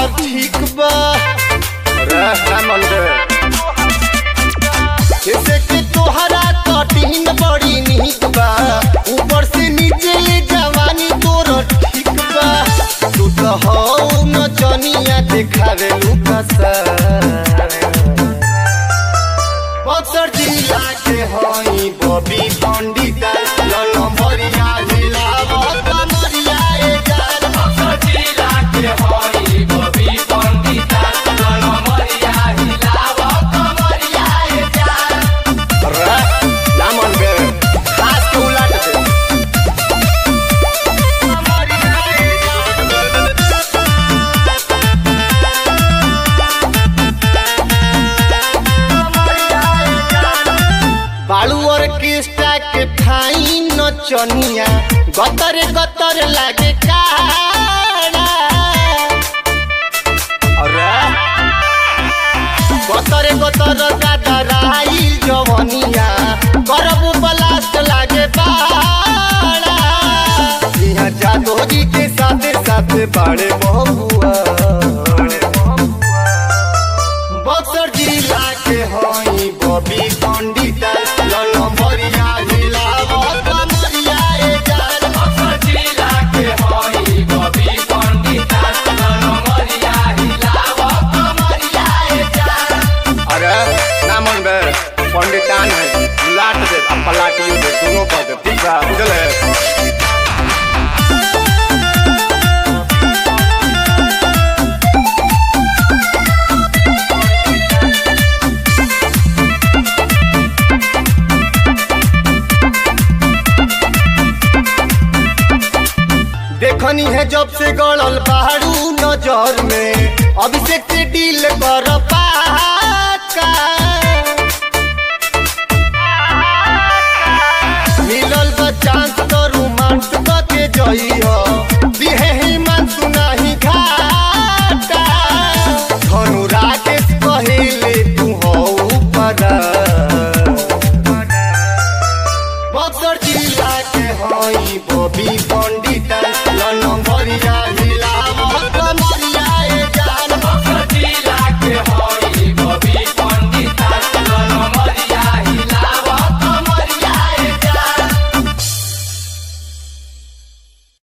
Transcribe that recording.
तोहार ठीक बा जैसे कि तोहरा कटिंग बड़ी निक बा ऊपर से नीचे ले जवानी तोर ठीक बा तू तो हो न जनिया देखावे लुकसा बक्सर जिला के हई बबी पंडित नंबरिया जिला कमरिया ए जान बक्सर जिला के हई बबी पंडित नंबरिया जिला कमरिया ए जान रा नामन बे खास के उलाट दे कमरिया ए जान बालू ऑर्केस्ट्रा के फाइन नचनिया गतर गतर लागे काड़ा अरे गतर गतर दादा राइल जवनिया करबू ब्लास्ट लागे बाड़ा यहाँ जादोरी के साथे साथे बाड़े बहुआ बक्सर जिला के हई बबी पंडित नंबरिया जिला कमरिया ए जान बक्सर जिला के हई बबी पंडित नंबरिया जिला कमरिया ए जान अरे ना मन बे पंडितान है लाट दे अब पलाटियो दे दोनों पर दे ठीक है बुझल है देखनी है जब से गड़ल बाहरू नजर में अभिषेक से डील कर